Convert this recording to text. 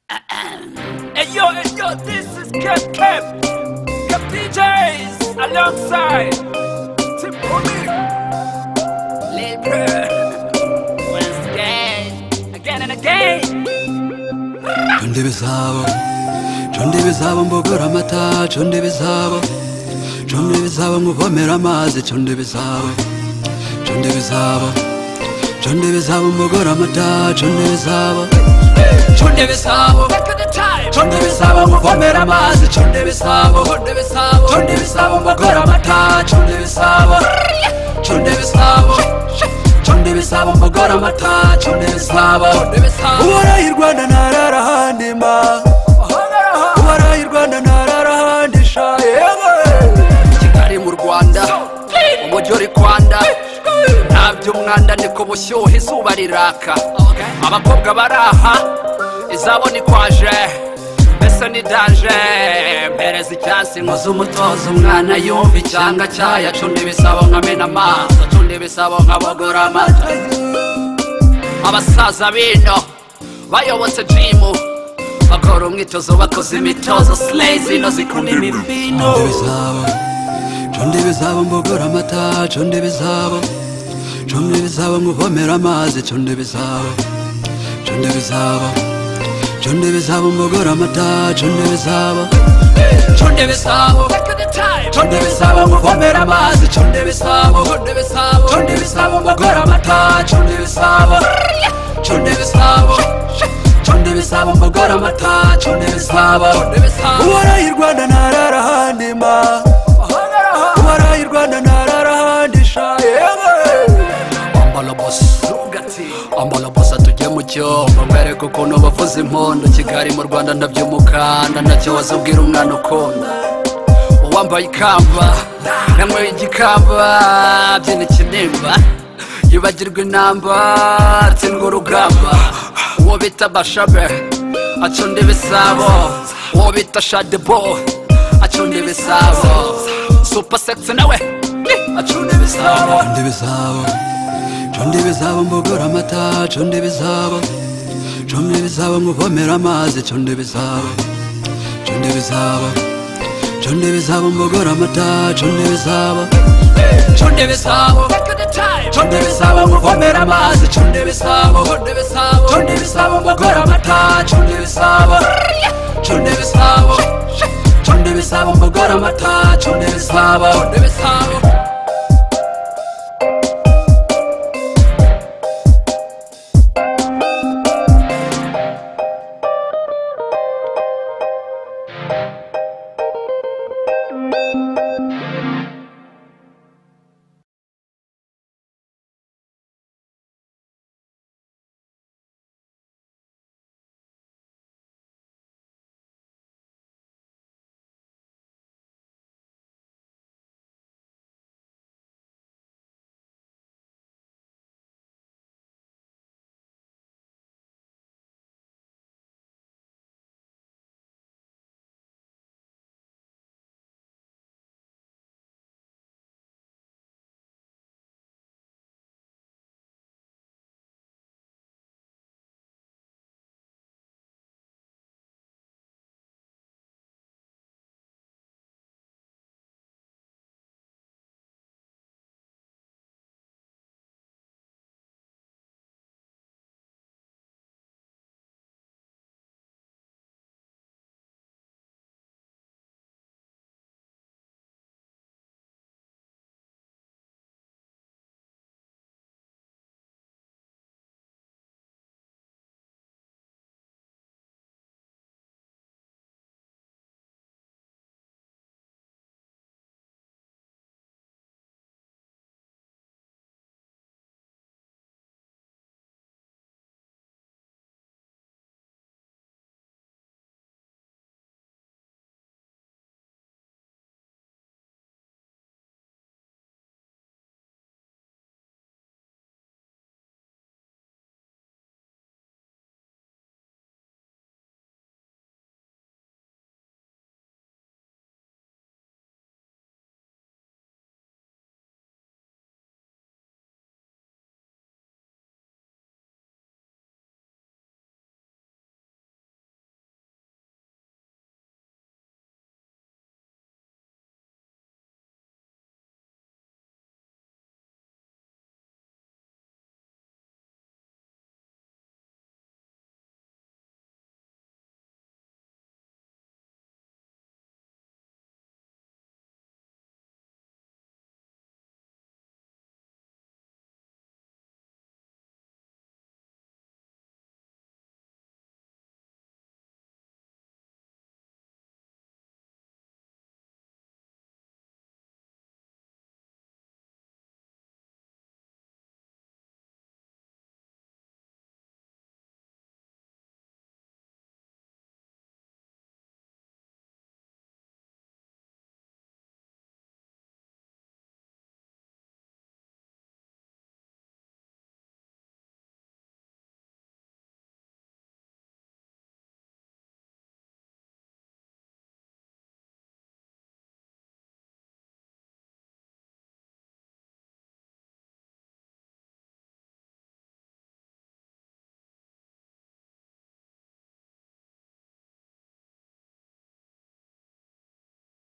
Hey yo, hey yo, this is Cap Cap, Cap DJs alongside Tip Kumi, Lil Bro, once again, again and again. Chonde bisabo, chonde bisabo mbogora amata, chonde bisabo, chonde bisabo nguvomera amazi, chonde bisabo, chonde bisabo, chonde bisabo mbogora amata, chonde bisabo, chonde bisabo, Back at the time, chonde bisabo nguvomera amazi, chonde bisabo, Chonde Bisabo, chonde bisabo mbogora amata, chonde bisabo, chonde bisabo, chonde bisabo mbogora amata, chonde bisabo, Chonde Bisabo. uwaraye i Rwanda ntarara ahandi mba. Bahongara ha, ubaraye i rwanda ntarara ahandi sha yewe kigali mu rwanda clean, umujyi uri kwanda good. nta by'umwanda ni ku bushyuhe izuba riraka abakobwa bari aha izabo ni kwaje mbese ni danje mpereza icyansi nkoze umutozo umwana yumva icyanga cyayo acunda ibisabo nkamena amaso acunda ibisabo nkabogora amata abasaza bino bayobotse jimu bakora umwitozo bakoze imitozo sileyi zino zikunda imibino conde bizabo mbogora amata conde bizabo conde bizabo nkuvomera amazi conde bizabo conde bizabo conde bizabo mbogora amata conde bizabo conde bizabo Back at the time, conde bizabo nkuvomera amazi conde bizabo Chonde Bisabo, conde bizabo mbogora amata conde bizabo conde bizabo conde bizabo mbogora amata conde bizabo Chonde Bisabo, uwaraye i rwanda ntarara ahandi mba Bahongara ha, uwaraye i rwanda ntarara ahandi sha yewe ambala bosi Ugati, ambala bosi atujye mu cyombo mwereke ukuntu bavuza impondo kigali mu rwanda ndabyumukanda ntacyo wazubwira umwana ukunda uwambaye ikamba nanyweye igikamba byina ikinimba yibagirwa inamba atsindwa urugamba uwo bita bashabe acunda ibisabo uwo bita shadebo acunda ibisabo supa sekisi nawe acunda ibisabo acunda ibisabo acunda ibisabo mbogora amata acunda ibisabo acunda ibisabo nkuvomera amazi acunda ibisabo acunda ibisabo Chonde bizabo mbogora amata chonde bizabo chonde bizabo back at the time, chonde bizabo nguvomera amazi chonde bizabo Chonde Bisabo, chonde bizabo mbogora amata chonde bizabo chonde bizabo chonde bizabo mbogora amata chonde bizabo Chonde Bisabo.